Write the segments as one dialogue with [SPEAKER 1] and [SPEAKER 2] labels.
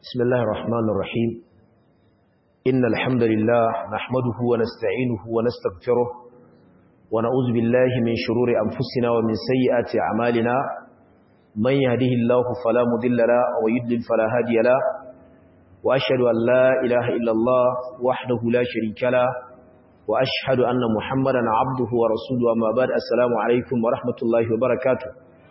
[SPEAKER 1] بسم الله الرحمن الرحيم إن الحمد لله نحمده ونستعينه ونستغفره ونعوذ بالله من شرور أنفسنا ومن سيئات أعمالنا من يهده الله فلا مضل له ويضلل فلا هادي له وأشهد أن لا إله إلا الله وحده لا شريك له وأشهد أن محمدا عبده ورسوله أما بعد السلام عليكم ورحمة الله وبركاته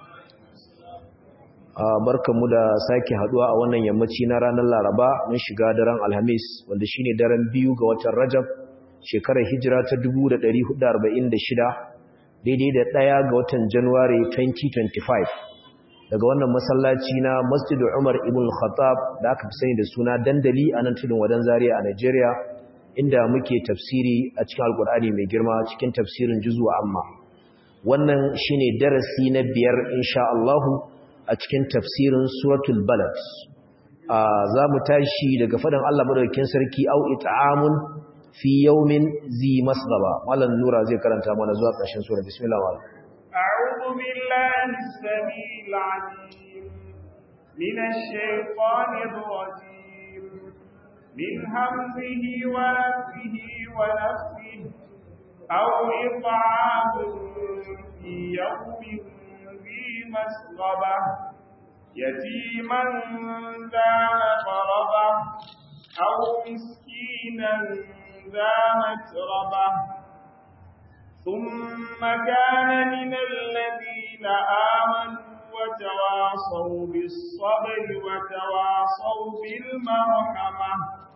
[SPEAKER 1] barkanmu da sake haduwa a wannan yammaci na ranar Laraba mun shiga daren Alhamis wanda shine daren biyu ga watan Rajab shekarar hijira ta 1446 daidai da ɗaya ga watan January 2025 daga wannan masallaci na Masjid Umar ibn Khattab da aka fi sani da suna dandali a nan tudun wadan Zaria a Nigeria inda muke tafsiri a cikin Alkur'ani mai girma cikin tafsirin juzu amma wannan shine darasi na biyar insha Allah a cikin tafsirin suratul balad za mu tashi daga faɗin Allah madaukakin sarki au it'amun fi yawmin zi masghaba mallan nura zai karanta mana zuwa ƙarshen sura bismillah wa
[SPEAKER 2] a'udhu billahi as-sami'il 'alim minash shaitanir rajim min hamzihi wa nafthihi wa nafthihi aw it'amun fi yawmin مسغبة يتيما ذا مقربة أو مسكينا ذا متربة ثم كان من الذين آمنوا وتواصوا بالصبر وتواصوا بالمرحمة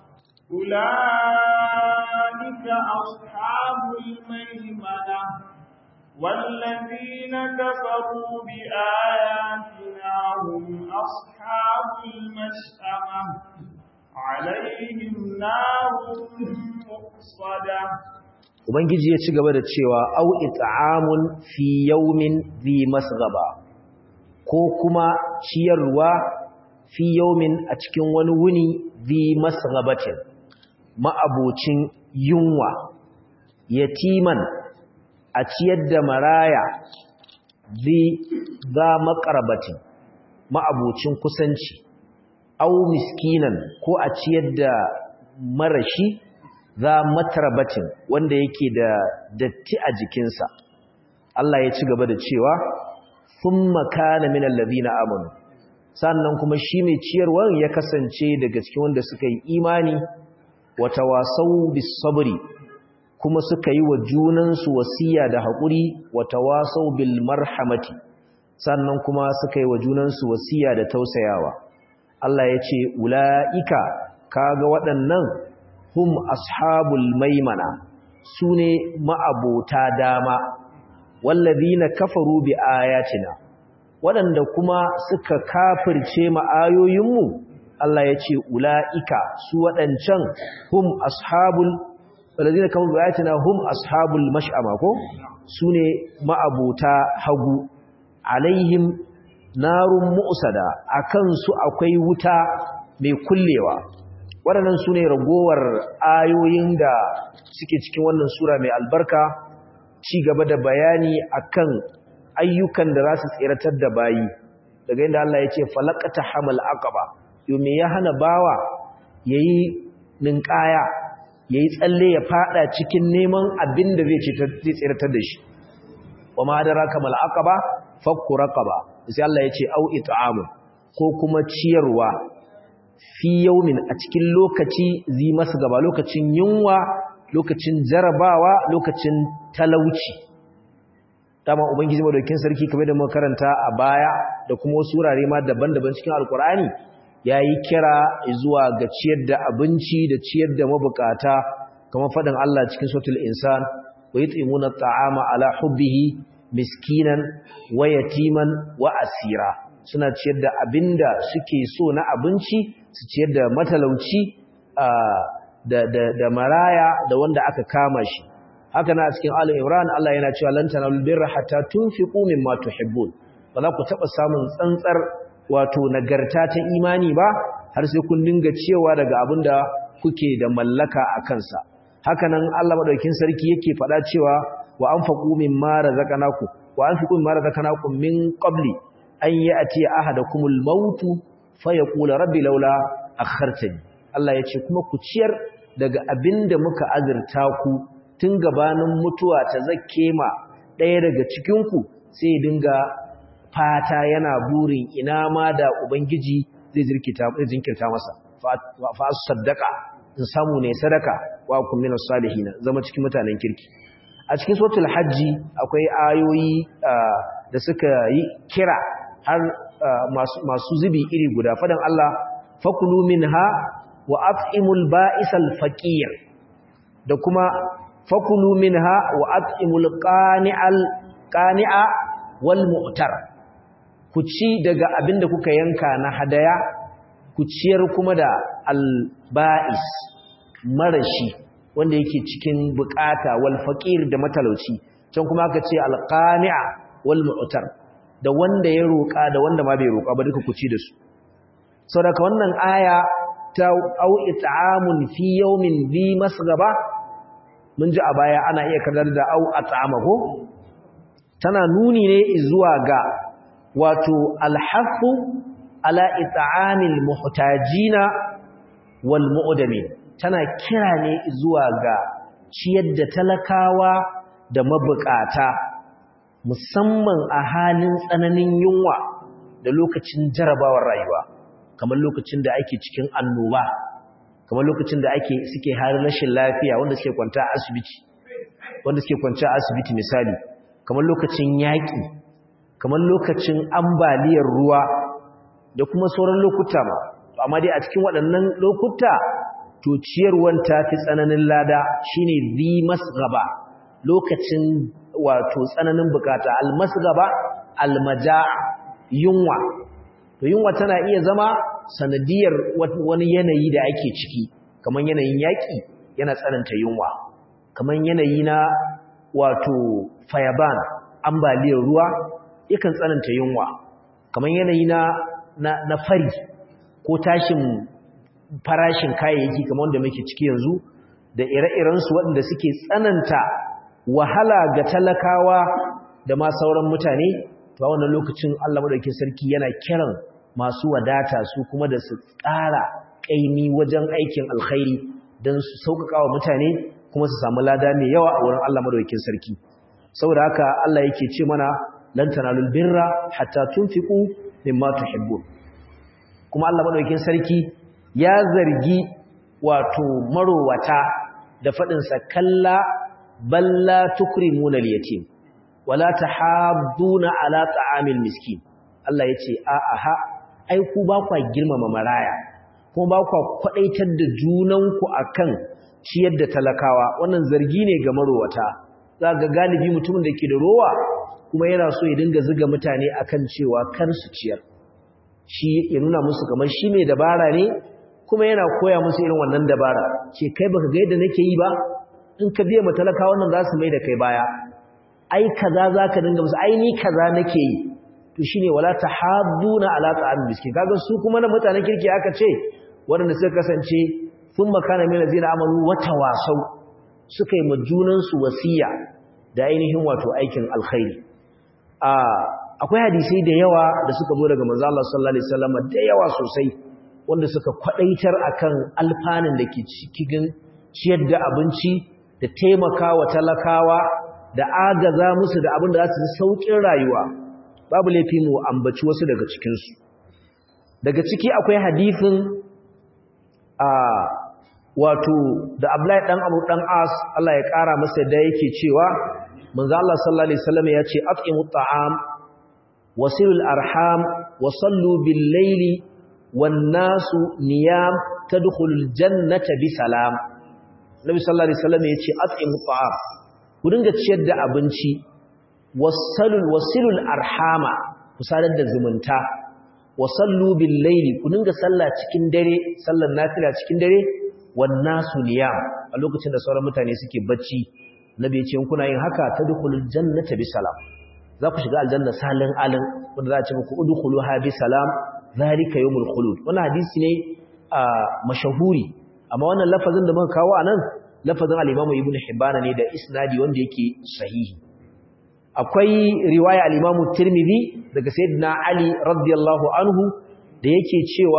[SPEAKER 2] أولئك أصحاب الميمنة والذين كفروا بآياتنا هم أصحاب المشأمة عليهم نار مقصدة
[SPEAKER 1] Ubangiji ya ci gaba da cewa au it'amun fi yawmin zi masghaba ko kuma ciyarwa fi yawmin a cikin wani wuni zi masghabatin ma'abocin yunwa yatiman a ciyar da maraya zai za makarabatin ma'abucin kusanci au miskinan ko a ciyar da marashi za matarabatin wanda yake da datti a jikinsa Allah ya ci gaba da cewa sun makana min allazina amanu sannan kuma shi mai ciyarwar ya kasance daga cikin wanda suka yi imani wa tawasau bis sabri kuma suka yi wa junansu wasiya da haƙuri wa tawasau bil marhamati sannan kuma suka yi wa junansu wasiya da tausayawa Allah ya ce ula'ika kaga waɗannan hum ashabul maimana su ne ma'abota dama wallazina kafaru bi ayatina waɗanda kuma suka kafirce ma'ayoyinmu Allah ya ce ula'ika su waɗancan hum ashabul walazina kamar bayatina hum ashabul mash'ama ko sune ma'abuta hagu alaihim narun mu'sada akan su akwai wuta mai kullewa waɗannan sune ragowar ayoyin da suke cikin wannan sura mai albarka ci gaba da bayani akan ayyukan da za su tsiratar da bayi daga inda Allah ya ce falaqata hamal aqaba yo me ya hana bawa yayi ninkaya ya yi tsalle ya fada cikin neman abin da zai tsiratar da shi wa ma da raka mal'aka ba fakku raka ba sai Allah ya ce au it'amu ko kuma ciyarwa fi yaumin a cikin lokaci zi masu gaba lokacin yunwa lokacin jarabawa lokacin talauci dama ubangiji madaukin sarki kamar da muka karanta a baya da kuma wasu wurare ma daban-daban cikin alkur'ani ya yi kira zuwa ga ciyar da abinci da ciyar da mabukata kamar faɗin Allah cikin sautul insan wa yi tsimuna ta'ama ala hubbihi miskinan wa yatiman wa asira suna ciyar da abinda suke so na abinci su ciyar da matalauci da maraya da wanda aka kama shi haka na cikin Ali Imran Allah yana cewa lan tanalul birra hatta tunfiqu mimma tuhibbun ba za ku taɓa samun tsantsar wato nagarta ta imani ba har sai kun dinga cewa daga abin da kuke da mallaka a kansa hakanan Allah madaukakin sarki yake faɗa cewa wa anfaqu mimma razaqnakum wa anfiqu mimma razaqnakum min qabli an ya'ti ahadakumul maut fa yaqulu rabbi laula akhartani Allah ya ce kuma ku ciyar daga abinda muka azurta ku tun gabanin mutuwa ta zakke ma ɗaya daga cikin ku sai ya dinga fata yana burin ina ma da ubangiji zai zirkita zai jinkirta masa fa saddaqa in samu ne sadaka wa kun minas salihin zama cikin mutanen kirki a cikin suratul hajji akwai ayoyi da suka yi kira har masu zubi iri guda fadan Allah fakulu minha wa at'imul ba'isal faqir da kuma fakulu minha wa at'imul qani'al qani'a wal mu'tar ku ci daga abinda kuka yanka na hadaya ku ciyar kuma da al ba'is marashi wanda yake cikin bukata wal faqir da matalauci can kuma aka ce al qani'a wal mu'tar da wanda ya roka da wanda ma bai roka ba duka ku ci da su saboda wannan aya ta au it'amun fi yawmin dhi masghaba mun ji a baya ana iya kadar da au at'ama ko tana nuni ne zuwa ga wato alhafu ala it'amil muhtajina wal mu'damin tana kira ne zuwa ga ciyar da talakawa da mabukata musamman a halin tsananin yunwa da lokacin jarabawar rayuwa kamar lokacin da ake cikin annoba kamar lokacin da ake suke halin rashin lafiya wanda suke kwanta a asibiti wanda suke kwanta a asibiti misali kamar lokacin yaƙi kamar lokacin ambaliyar ruwa da kuma sauran lokuta ma amma dai a cikin waɗannan lokuta to ciyarwan ta fi tsananin lada shine zi masgaba lokacin wato tsananin bukata almasgaba almaja'a yunwa to yunwa tana iya zama sanadiyar wani yanayi da ake ciki kamar yanayin yaƙi yana tsananta yunwa kamar yanayi na wato fayaban ambaliyar ruwa yakan tsananta yunwa kamar yanayi na na fari ko tashin farashin kayayyaki kamar wanda muke ciki yanzu da ire-irensu waɗanda suke tsananta wahala ga talakawa da ma sauran mutane to a wannan lokacin Allah madaukakin sarki yana kiran masu wadata su kuma da su ƙara ƙaimi wajen aikin alkhairi don su sauƙaƙa wa mutane kuma su samu lada mai yawa a wurin Allah madaukakin sarki saboda haka Allah yake ce mana lan tanalul birra hatta tunfiqu mimma tuhibbun kuma Allah madaukakin sarki ya zargi wato marowata da fadin sa kalla balla tukrimuna al-yatim wala tahadduna ala ta'amil miskin Allah yace a aha ai ku ba kwa girmama maraya kuma ba kwa kwadaitar da junanku akan ciyar da talakawa wannan zargi ne ga marowata zaka galibi mutumin da ke da rowa kuma yana so ya dinga zuga mutane akan cewa kar su ciyar shi ya nuna musu kamar shi mai dabara ne kuma yana koya musu irin wannan dabara ce kai baka ga yadda nake yi ba in ka biya matalaka wannan za su mai da kai baya ai kaza za ka dinga musu ai ni kaza nake yi to shine wala tahadduna ala ta'am miskin kaga su kuma na mutanen kirki aka ce waɗanda suka kasance sun makana min lazina amanu wa tawasau suka yi majunan su wasiya da ainihin wato aikin alkhairi a akwai hadisai da yawa da suka zo daga manzo Allah sallallahu alaihi wasallam da yawa sosai wanda suka kwadaitar akan alfanun da ke cikin ciyar da abinci da taimakawa talakawa da agaza musu da abin da za su ji saukin rayuwa babu laifi mu ambaci wasu daga cikin su daga ciki akwai hadisin a wato da Abdullahi dan Abu dan As Allah ya kara masa da yake cewa manzo Allah sallallahu alaihi wasallam ya ce at'imu ta'am wasilul arham wa sallu bil laili wan nasu niyam tadkhulul jannata bi salam Nabi sallallahu alaihi wasallam ya ce at'imu ta'am ku dinga ciyar da abinci wasalul wasilul arhama ku sadar da zumunta wa sallu bil laili ku dinga sallah cikin dare sallar nafila cikin dare wan nasu niyam a lokacin da sauran mutane suke bacci nabi ya ce kuna yin haka tadkhulul jannata bi salam za ku shiga aljanna salin alin wanda za a ce muku udkhuluha bi salam zalika yawmul khulud wannan hadisi ne a mashahuri amma wannan lafazin da muka kawo anan lafazin al-Imam Ibn Hibban ne da isnadi wanda yake sahihi akwai riwaya al-Imam Tirmidhi daga Sayyidina Ali radiyallahu anhu da yake cewa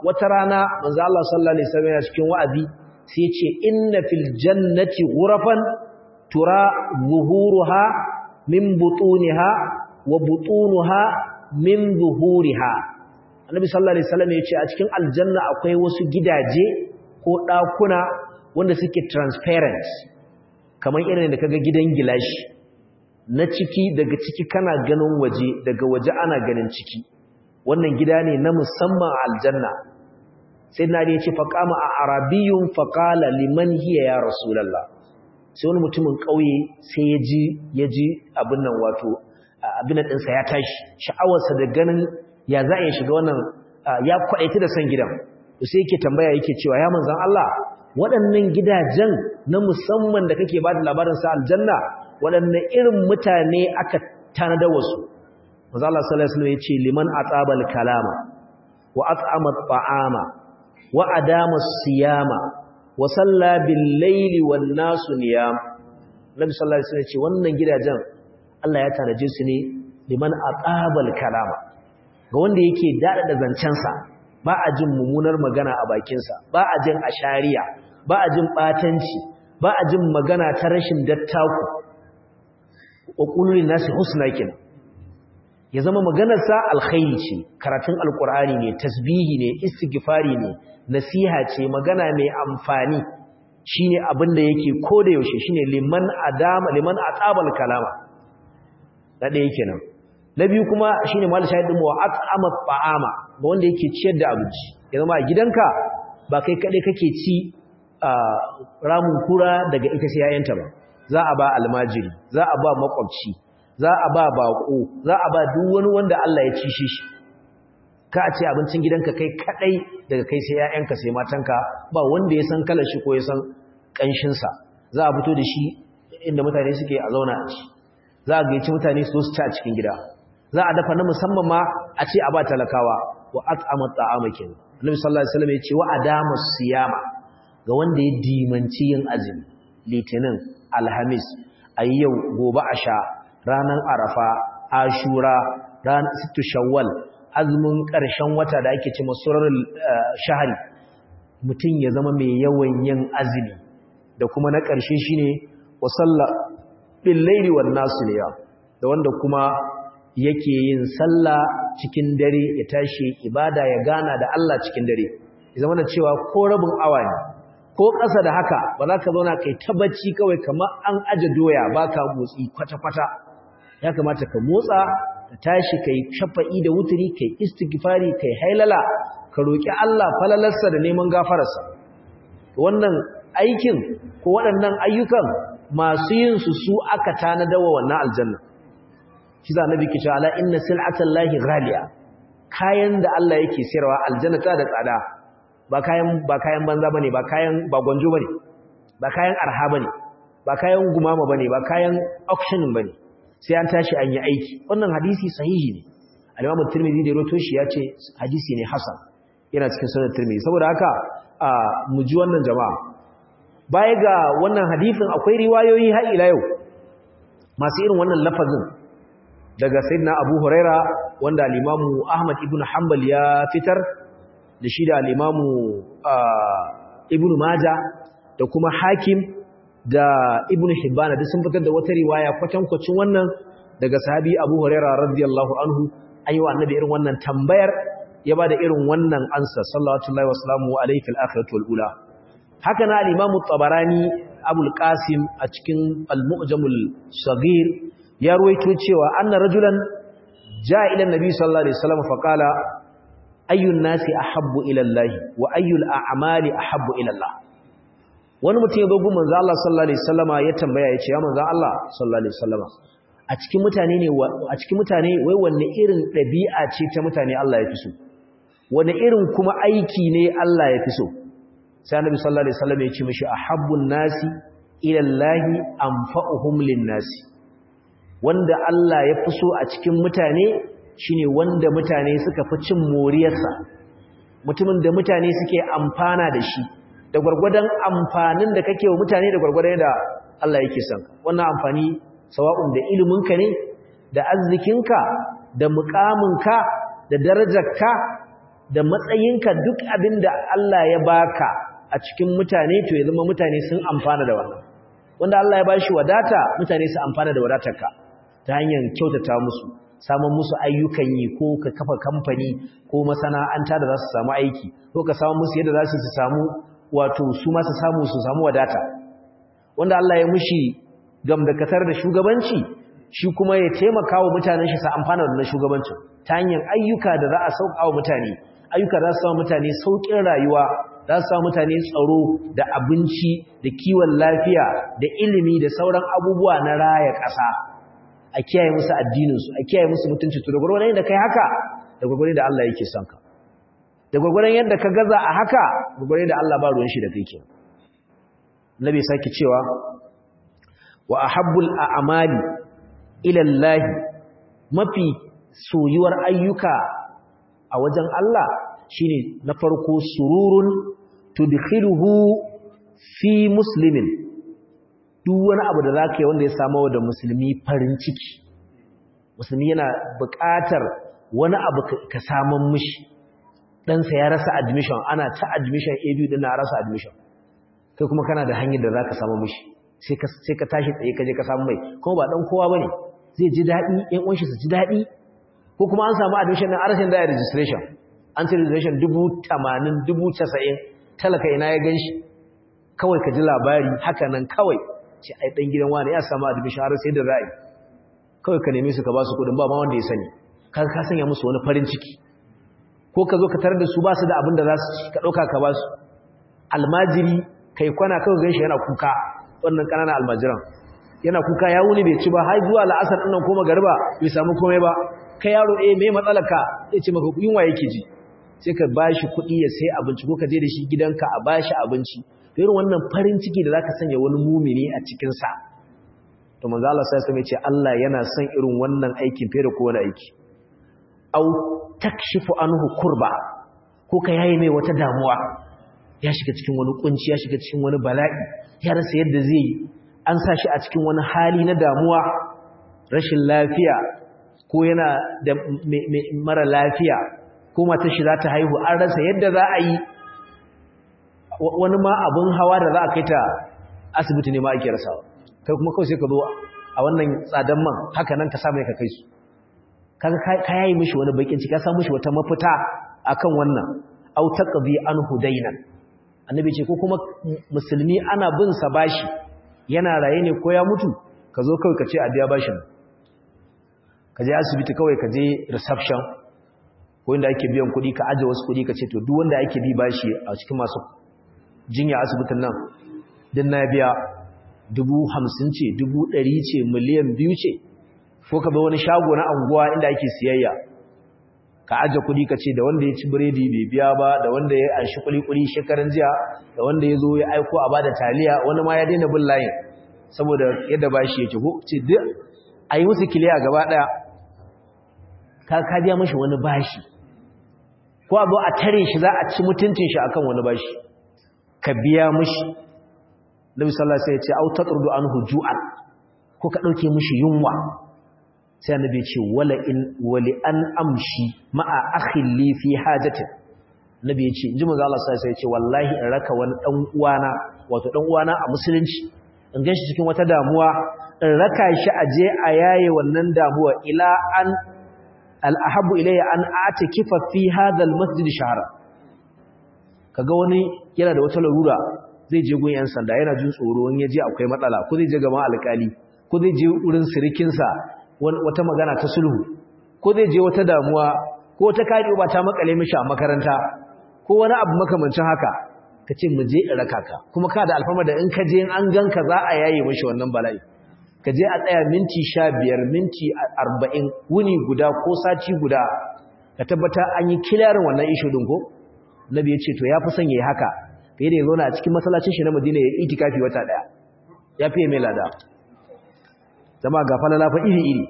[SPEAKER 1] wata rana manzo Allah sallallahu alaihi wasallam ya cikin wa'azi sai ce inna fil jannati ghurafan tura zuhuruha min butuniha wa butunuha min zuhuriha annabi sallallahu alaihi wasallam ya ce a cikin aljanna akwai wasu gidaje ko dakuna wanda suke transparent kamar irin da kaga gidan gilashi na ciki daga ciki kana ganin waje daga waje ana ganin ciki wannan gida ne na musamman aljanna sai na ne ce faqama a arabiyyun faqala liman hiya ya rasulullah sai wani mutumin kauye sai ya ji ya ji abin nan wato abin nan ɗinsa ya tashi sha'awarsa da ganin ya za a shiga wannan ya kwaɗaita da san gidan sai yake tambaya yake cewa ya manzan Allah waɗannan gidajen na musamman da kake ba da labarinsa aljanna waɗanne irin mutane aka tanada wasu manzan Allah sallallahu alaihi wasallam ya ce liman atsabal kalama wa at'ama ta'ama wa adama siyama wa salla bil laili wan nasu niyam nabi sallallahu alaihi wasallam ya ce wannan gidajen Allah ya tanaje su ne liman atsabal kalama ga wanda yake dada da zancensa ba a jin mummunar magana a bakinsa ba a jin ashariya ba a jin batanci ba a jin magana ta rashin dattaku wa qulul nasi husna kin ya zama maganarsa alkhairi ce karatun alqur'ani ne tasbihi ne istighfari ne nasiha ce magana mai amfani shine abin da yake koda yaushe shine liman adama liman atabal kalama da ɗaya kenan na biyu kuma shine mal shahidin wa at'ama ta'ama ga wanda yake ciyar da abinci ya zama a gidanka ba kai kade kake ci ramun kura daga ita sai yayanta ba za a ba almajiri za a ba makwabci za a ba bako za a ba duk wani wanda Allah ya ci shi ka ce abincin gidanka kai kadai daga kai sai yayanka sai matanka ba wanda ya san kalar shi ko ya san kanshin sa za a fito da shi inda mutane suke a zauna a ci za a gaici mutane su ci a cikin gida za a dafa na musamman ma a ce a ba talakawa wa at'ama ta'ama kenan Annabi sallallahu alaihi wasallam ya ce wa adama siyama ga wanda ya dimanci yin azumi litinin alhamis ayyau gobe a sha ranar arafa ashura ran sittu shawwal azumin ƙarshen wata da ake ce masurar shahari mutum ya zama mai yawan yin azumi da kuma na ƙarshe shine wa sallah bil laili wan nasiya da wanda kuma yake yin sallah cikin dare ya tashi ibada ya gana da Allah cikin dare ya zama da cewa ko rabin awa ne ko ƙasa da haka ba za ka zauna kai tabbaci kawai kamar an aje doya baka motsi kwata-kwata ya kamata ka motsa ka tashi kai shafa'i da wuturi kai istighfari kai hailala ka roki Allah falalarsa da neman gafararsa wannan aikin ko waɗannan ayyukan masu yin su su aka tanada wa wannan aljanna shi za nabi ke cewa ala inna sil'atallahi ghaliya kayan da Allah yake sayarwa aljanna ta da tsada ba kayan ba kayan banza bane ba kayan ba gonjo bane ba kayan arha bane ba kayan gumama bane ba kayan auction bane sai an tashi an yi aiki wannan hadisi sahihi ne al-Imam Tirmidhi da roto shi yace hadisi ne hasan yana cikin sunan Tirmidhi saboda haka mu ji wannan jama'a baya ga wannan hadisin akwai riwayoyi har ila yau masu irin wannan lafazin daga sayyidina Abu Huraira wanda al-Imam Ahmad ibn Hanbal ya fitar da shi da al-Imam Ibn Majah da kuma Hakim da Ibn Hibban duk sun fitar da wata riwaya kwatankwacin wannan daga sahabi Abu Huraira radiyallahu anhu ayyuwa annabi irin wannan tambayar ya bada irin wannan ansa sallallahu alaihi wasallam alayhi fil akhirati wal ula haka na al-Imam tabarani Abu qasim a cikin al-Mu'jamul Saghir ya ruwaito cewa anna rajulan jaa ila an-nabi sallallahu alaihi wasallam fa qala ayyun nasi ahabbu ila Allah wa ayyul a'mali ahabbu ila Allah wani mutum ya zo gun manzo Allah sallallahu alaihi wasallama ya tambaya ya ce ya manzo Allah sallallahu alaihi wasallama a cikin mutane ne a cikin mutane wai wanne irin dabi'a ce ta mutane Allah ya fi so wanne irin kuma aiki ne Allah ya fi so sai annabi sallallahu alaihi wasallam ya ce mishi ahabbun nasi ila Allah anfa'uhum lin-nasi wanda Allah ya fi so a cikin mutane shine wanda mutane suka fi cin moriyarsa mutumin da mutane suke amfana da shi da gwargwadon amfanin da kake wa mutane da gwargwadon da Allah yake son wannan amfani sawa'un da iliminka ne da arzikinka da mukaminka da darajarka da matsayinka duk abin da Allah ya baka a cikin mutane to ya zama mutane sun amfana da wannan wanda Allah ya bashi wadata mutane su amfana da wadatarka ta hanyar kyautata musu samun musu ayyukan yi ko ka kafa kamfani ko masana'anta da za su samu aiki ko ka samu musu yadda za su samu wato su ma su samu su samu wadata wanda Allah ya mushi gamdakatar da shugabanci shi kuma ya taimaka wa mutanen shi su amfana da shugabancin ta hanyar ayyuka da za a sauka wa mutane ayyuka za su samu mutane sauƙin rayuwa za su samu mutane tsaro da abinci da kiwon lafiya da ilimi da sauran abubuwa na raya ƙasa a kiyaye musu addininsu a kiyaye musu mutunci to da gwargwaron yadda kai haka da gwargwaron da Allah yake son ka da gwargwaron yadda ka gaza a haka gwargwaron da Allah ba ruwan shi da kai ke nabi sake cewa wa ahabbul a'mali ila Allah mafi soyuwar ayyuka a wajen Allah shine na farko sururun tudkhiluhu fi muslimin duk wani abu da zaka yi wanda ya samu da musulmi farin ciki musulmi yana buƙatar wani abu ka samun mishi ɗansa ya rasa admission ana ta admission a biyu ɗin na rasa admission kai kuma kana da hanyar da za ka samu mishi sai ka tashi tsaye ka je ka samu mai kuma ba ɗan kowa ba ne zai ji daɗi ‘yan ƙunshi su ji daɗi ko kuma an samu admission ɗin arashin da ya registration an ce registration dubu tamanin dubu casa'in talaka ina ya gan shi kawai ka ji labari haka nan kawai ce ai ɗan gidan wani ya samu admission har sai da ra'ayi kawai ka neme su ka ba su kuɗin ba ma wanda ya sani ka ka sanya musu wani farin ciki ko ka zo ka tarar da su ba su da abin da za su ci ka ɗauka ka ba su almajiri kai kwana kawai gan shi yana kuka wannan ƙananan almajiran yana kuka ya wuni bai ci ba har zuwa la'asar ɗin nan ko magariba bai samu komai ba kai yaro eh me matsalar ka ya ce maka yunwa yake ji sai ka ba shi kuɗi ya sai abinci ko ka je da shi gidanka a ba shi abinci irin wannan farin ciki da za ka sanya wani mumini a cikinsa to manzo Allah sai ya ce Allah yana son irin wannan aikin fiye da kowane aiki au takshifu anhu kurba ko ka yayi mai wata damuwa ya shiga cikin wani kunci ya shiga cikin wani bala'i ya rasa yadda zai yi an sa shi a cikin wani hali na damuwa rashin lafiya ko yana da mara lafiya ko matar shi za ta haihu an rasa yadda za a yi wani ma abin hawa da za a kai ta asibiti ne ma ake rasawa kai kuma kawai sai ka zo a wannan tsadan man haka nan ka sa mai ka kai su kaga ka yayi mishi wani bakin ciki ka sa mishi wata mafita akan wannan au taqdi anhu daynan annabi ce ko kuma musulmi ana bin sa bashi yana raye ne ko ya mutu ka zo kawai ka ce a biya bashin ka je asibiti kawai ka je reception ko inda ake biyan kuɗi ka aje wasu kuɗi ka ce to duk wanda ake bi bashi a cikin masu jinya asibitin nan din na biya dubu hamsin ce dubu ɗari ce miliyan biyu ce ko ka bai wani shago na anguwa inda ake siyayya ka aje kuɗi ka ce da wanda ya ci biredi bai biya ba da wanda ya anshi kuli-kuli shekaran jiya da wanda ya zo ya aiko a bada taliya wani ma ya daina bin layin saboda yadda bashi yake ko ce duk a yi musu kiliya gaba ɗaya ka ka biya mashi wani bashi ko abu a tare shi za a ci mutuncin shi akan wani bashi ka biya mashi Nabi sallallahu alaihi wasallam ya ce au taqrudu anhu ju'an ko ka dauke mishi yunwa sai annabi ya ce wala in wali an amshi ma'a akhi li fi hajatin nabi ya ce inji manzo Allah sallallahu alaihi wasallam ya ce wallahi in raka wani dan uwana wato dan uwana a musulunci in ganshi cikin wata damuwa in raka shi aje a yaye wannan damuwa ila an al-ahabbu ilayya an atikifa fi hadha al-masjid shahra kaga wani yana da wata larura zai je gun yan sanda yana jin tsoro in yaje akwai matsala ko zai je gaban alƙali ko zai je wurin sirikinsa wata magana ta sulhu ko zai je wata damuwa ko wata kadi ba ta makale mishi a makaranta ko wani abu makamancin haka ka ce mu je in raka ka kuma ka da alfama da in ka je in an ganka za a yaye mishi wannan bala'i ka je a tsaya minti sha biyar minti arba'in wuni guda ko sati guda ka tabbata an yi kilarin wannan ishu din ko nabi ya ce to ya fi son ya yi haka fiye da ya zauna a cikin masallacin shi na madina ya yi itikafi wata daya ya fiye mai lada zama ga falala fa iri iri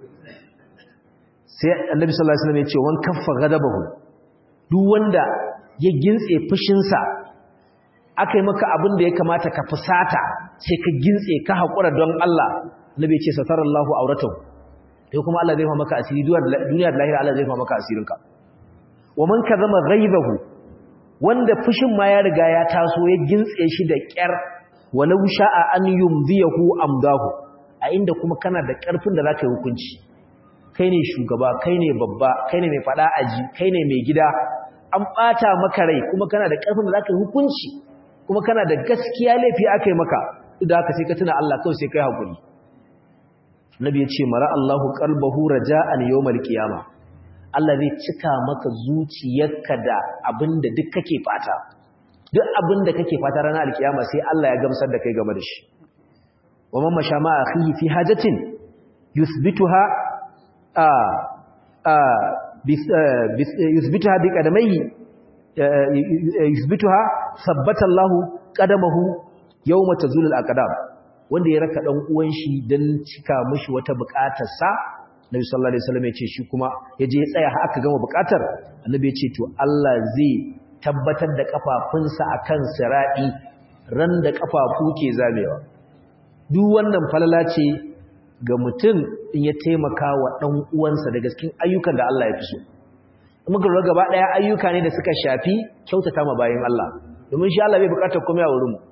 [SPEAKER 1] sai annabi sallallahu alaihi wasallam ya ce wan kaffa ghadabahu duk wanda ya gintse fushinsa aka yi maka abin da ya kamata ka fusata sai ka gintse ka haƙura don Allah nabi ya ce satarallahu auratahu sai kuma Allah zai fa maka asiri duniya da lahira Allah zai fa maka asirinka wa man kazama ghaibahu wanda fushin ma ya riga ya taso ya gintse shi da kyar walau sha'a an yumdiyahu amdahu a inda kuma kana da karfin da zaka yi hukunci kai ne shugaba kai ne babba kai ne mai fada aji kai ne mai gida an bata maka rai kuma kana da karfin da zaka yi hukunci kuma kana da gaskiya laifi akai maka duk da haka sai ka tuna Allah kawai sai kai hakuri Nabi ya ce mara Allahu qalbahu raja'an yawmal qiyamah Allah zai cika maka zuciyarka da abinda duk kake fata duk abinda kake fata ranar alkiyama sai Allah ya gamsar da kai game da shi wa man masha ma akhihi fi hajatin yuthbituha a a yuthbituha bi qadamayhi yuthbituha thabbata Allah qadamahu yawma tazulul aqdam wanda ya raka dan uwan shi dan cika mishi wata bukatar sa Nabi sallallahu alaihi wasallam ya ce shi kuma yaje ya tsaya har aka gama bukatar Annabi ya ce to Allah zai tabbatar da kafafunsa akan siradi ran da kafafu ke zamewa duk wannan falala ce ga mutum in ya taimaka wa dan uwansa daga cikin ayyukan da Allah ya fi so muka lura gaba daya ayyuka ne da suka shafi kyautata ma bayin Allah domin shi Allah bai bukatar komai a wurin mu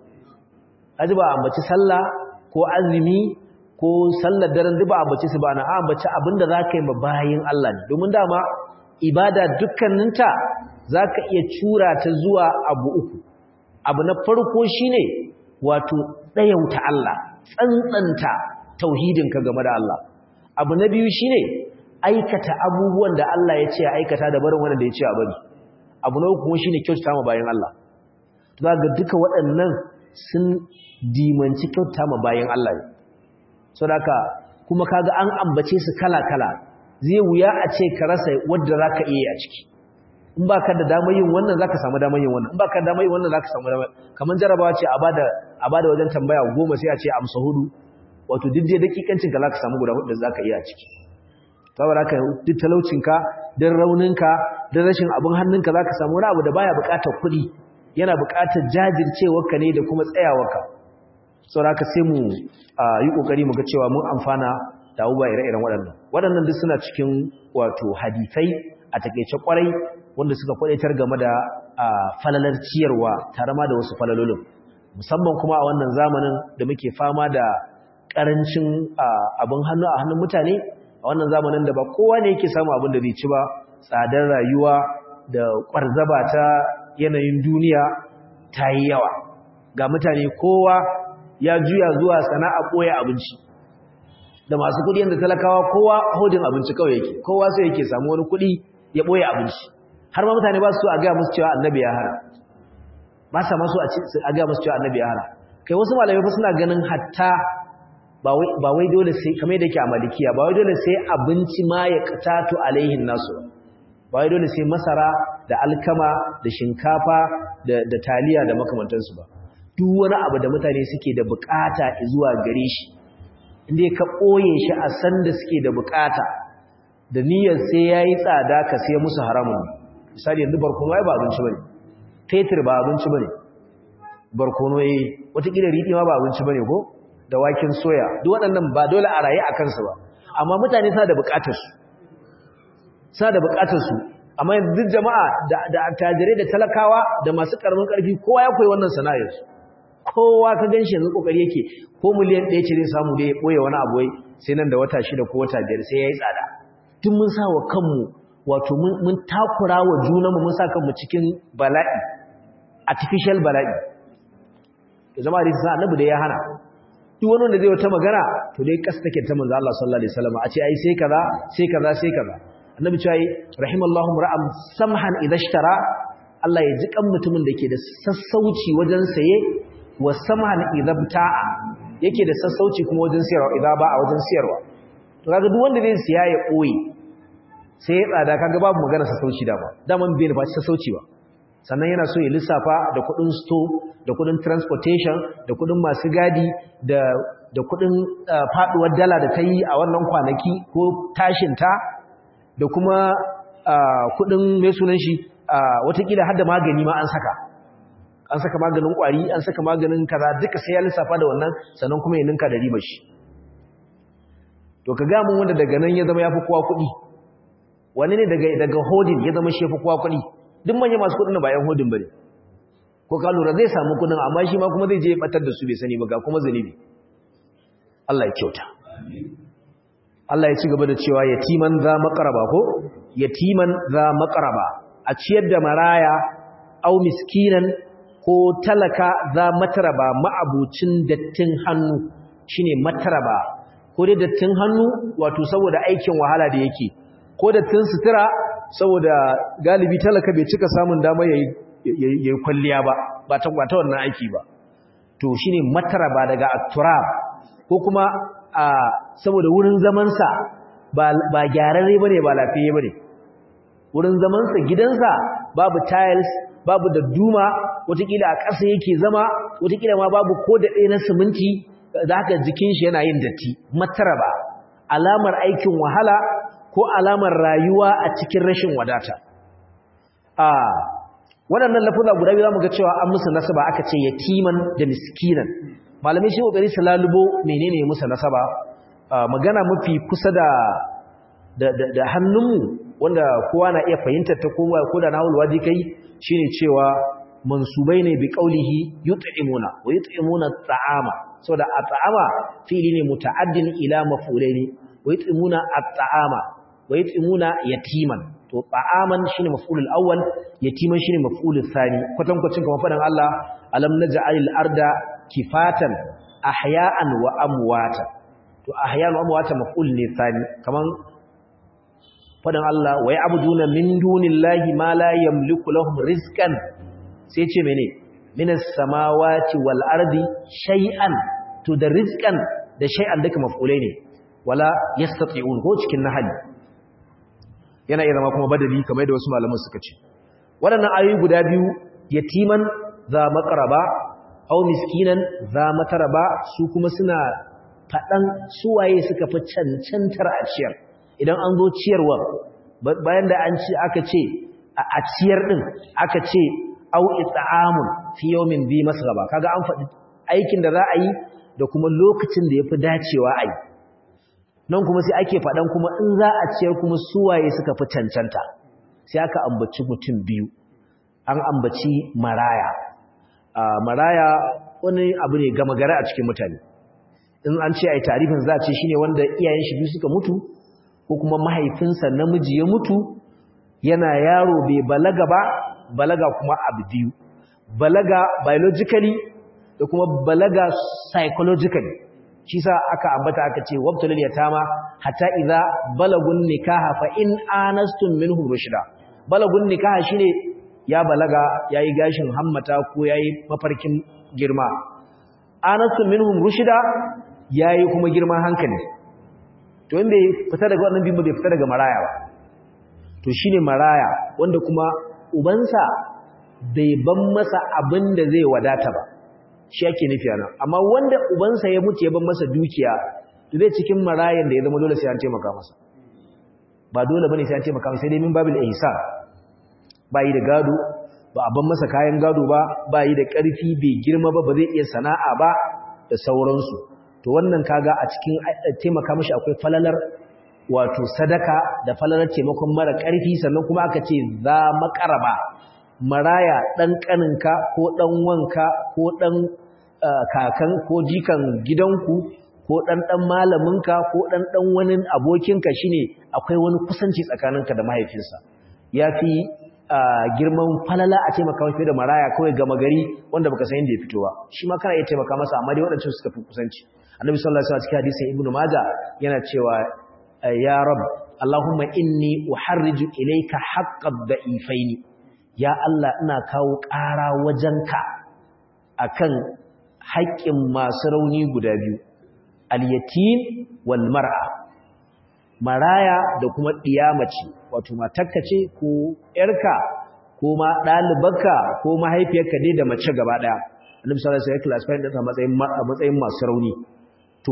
[SPEAKER 1] aji ba ambaci sallah ko azumi ko sallar daren duk ba ambaci su ba na ambaci abinda zaka yi ma bayin Allah ne domin dama ibada dukkaninta zaka iya cura ta zuwa abu uku abu na farko shine wato dayauta Allah tsantsanta tauhidinka game da Allah abu na biyu shine aikata abubuwan da Allah ya ce aikata da barin wanda ya ce a bari abu na uku kuma shine kyautata ma bayin Allah za ga duka waɗannan sun dimanci kyauta ma bayan Allah ne saboda kuma kaga an ambace su kala-kala zai wuya a ce ka rasa wadda zaka iya a ciki in baka da damar yin wannan zaka samu damar yin wannan in baka da damar yin wannan zaka samu damar kaman jarabawa ce a bada a bada wajen tambaya goma sai a ce amsa hudu wato duk dai dakikancin ka zaka samu guda hudu da zaka iya a ciki saboda haka duk talaucinka dan rauninka dan rashin abin hannunka zaka samu wani abu da baya buƙatar kuɗi yana buƙatar jajircewarka ne da kuma tsayawarka saboda haka sai mu yi kokari mu ga cewa mun amfana da abubuwa ire-iren waɗannan waɗannan duk suna cikin wato hadisai a takeice kwarai wanda suka kwadaitar game da falalar ciyarwa tare ma da wasu falalolin musamman kuma a wannan zamanin da muke fama da ƙarancin abin hannu a hannun mutane a wannan zamanin da ba kowa ne yake samu abin da zai ci ba tsadar rayuwa da ƙwarzaba ta yanayin duniya ta yi yawa ga mutane kowa ya juya zuwa sana'a ɓoye abinci da masu kuɗi yadda talakawa kowa hodin abinci kawai yake kowa sai yake samu wani kuɗi ya ɓoye abinci har ma mutane ba su a gaya musu cewa annabi ya hara ba sa masu a gaya musu cewa annabi ya hara kai wasu malamai fa suna ganin hatta ba wai dole sai kamar da ke a malikiya ba wai dole sai abinci ma ya katatu alaihin nasu ba wai dole sai masara da alkama da shinkafa da taliya da makamantansu ba duk wani abu da mutane suke da bukata zuwa gare shi inda ka ɓoye shi a sanda suke da bukata da niyyar sai ya yi tsada ka sai musu haramun misali yanzu barkono ya ba abinci ba ne fetur ba abinci ba ne barkono ya yi watakila riɗi ma ba abinci ba ne ko da waken soya duk waɗannan ba dole a raye a kansu ba amma mutane suna da bukatarsu suna da bukatarsu amma yanzu duk jama'a da attajirai da talakawa da masu karamin karfi kowa ya koyi wannan sana'ar kowa ka ganshi yanzu kokari yake ko miliyan ɗaya ce zai samu da ya ɓoye wani abu sai nan da wata shida ko wata biyar sai ya yi tsada tun mun sa wa kanmu wato mun takura wa junanmu mun sa kanmu cikin bala'i artificial bala'i da zama da sa annabi da ya hana duk wani wanda zai wata magana to dai kasa take ta manzo Allah sallallahu alaihi wasallam a ce ai sai kaza sai kaza sai kaza annabi cewa rahimallahu ra'am samhan idashtara Allah ya ji kan mutumin da ke da sassauci wajen saye wa samhan idabta'a yake da sassauci kuma wajen siyarwa idan ba a wajen siyarwa to kaga duk wanda zai siya ya koyi sai ya tsada kaga babu magana sassauci da ba daman bai ba sassauci ba sannan yana so ya lissafa da kudin store da kudin transportation da kudin masu gadi da da kudin faduwar dala da ta yi a wannan kwanaki ko tashin ta da kuma kudin mai sunan shi watakila har da magani ma an saka an saka maganin kwari an saka maganin kaza duka sai ya lissafa da wannan sannan kuma ya ninka da ribar shi to ka ga mun wanda daga nan ya zama yafi kowa kuɗi wani ne daga daga hodin ya zama shefa kowa kuɗi duk manyan masu kuɗin ba yan hodin bane ko ka lura zai samu kuɗin amma shi ma kuma zai je ya batar da su bai sani ba ga kuma zunubi Allah ya kyauta Allah ya ci gaba da cewa yatiman za maqraba ko yatiman za maqraba a ciyar da maraya au miskinan ko talaka za mataraba ma'abucin dattin hannu shine mataraba ko dai dattin hannu wato saboda aikin wahala da yake ko dattin sutura saboda galibi talaka bai cika samun dama yayi yayi kwalliya ba ba ta kwata wannan aiki ba to shine mataraba daga at-turab ko kuma a saboda wurin zaman sa ba ba gyararre bane ba lafiye bane wurin zaman sa gidansa babu tiles babu da duma watakila a ƙasa yake zama watakila ma babu ko da ɗaya na siminti da haka jikin shi yana yin datti mataraba alamar aikin wahala ko alamar rayuwa a cikin rashin wadata a waɗannan lafuza guda biyu zamu ga cewa an musu nasaba aka ce yatiman da miskinan malamai shi kokari su lalubo menene musu nasaba magana mafi kusa da da da hannunmu wanda kowa na iya fahimtar ta kowa ko da nawul waji kai shine cewa mansubai ne bi qaulihi yut'imuna wa yut'imuna at'ama saboda at'ama fi'li ne muta'addin ila maf'ulaini wa yut'imuna at'ama wa yut'imuna yatiman to ta'aman shine maf'ulul awwal yatiman shine maf'ulul thani kwatan kwacin kamar fadan Allah alam naj'alil arda kifatan ahya'an wa amwata to ahya'an wa amwata maf'ul ne thani kaman fadan Allah wa ya'buduna min dunillahi ma la yamliku lahum rizqan sai ce mene minas samawati wal ardi shay'an to da rizqan da shay'an duka maf'ulai ne wala yastati'un ko cikin nahali yana iya zama kuma badali kamar yadda wasu malaman suka ce waɗannan ayoyi guda biyu yatiman za maqraba aw miskinan za mataraba su kuma suna faɗan suwaye suka fi cancantar a ciyar idan an zo ciyarwa bayan da an ci aka ce a ciyar din aka ce au it'amun fi yawmin bi masghaba kaga an faɗi aikin da za a yi da kuma lokacin da yafi dacewa a yi nan kuma sai ake faɗan kuma in za a ciyar kuma suwaye suka fi cancanta sai aka ambaci mutum biyu an ambaci maraya maraya wani abu ne gama gari a cikin mutane in an ce ai tarifin za a ce shine wanda iyayen shi biyu suka mutu ko kuma mahaifinsa namiji ya mutu yana yaro bai balaga ba balaga kuma abu biyu balaga biologically da kuma balaga psychologically shi sa aka ambata aka ce wabtalil yatama hatta idza balagun nikaha fa in anastum minhum rushda balagun nikaha shine ya balaga yayi gashin hammata ko yayi mafarkin girma anastum minhum rushda yayi kuma girman hankali to in bai fita daga wannan bin bai fita daga maraya ba to shine maraya wanda kuma ubansa bai ban masa abin da zai wadata ba shi yake nufi ana amma wanda ubansa ya mutu ya ban masa dukiya to zai cikin marayan da ya zama dole sai an taimaka masa ba dole bane sai an taimaka masa sai dai min babil ihsan ba yi da gado ba a ban masa kayan gado ba ba yi da ƙarfi bai girma ba ba zai iya sana'a ba da sauransu to wannan kaga a cikin taimaka mishi akwai falalar wato sadaka da falalar taimakon mara ƙarfi sannan kuma aka ce za makaraba maraya ɗan ƙaninka ko ɗan wanka ko ɗan kakan ko jikan gidanku ko ɗan ɗan malaminka ko ɗan ɗan wani abokinka shine akwai wani kusanci tsakaninka da mahaifinsa ya fi girman falala a taimaka mafi da maraya kawai gama gari wanda baka san inda ya fito ba shi ma kana iya taimaka masa amma dai waɗancan suka fi kusanci annabi sallallahu alaihi wasallam cikin hadisin ibnu majah yana cewa ya rab allahumma inni uharriju ilayka haqqad da'ifaini ya Allah ina kawo ƙara wajenka akan haƙƙin masu rauni guda biyu al-yatim wal mar'a maraya da kuma ɗiyamace wato matarka ce ko ‘yarka ko ma ɗalibarka ko mahaifiyarka dai da mace gaba ɗaya annabi sallallahu alaihi wasallam classify ɗinsa matsayin matsayin masu rauni to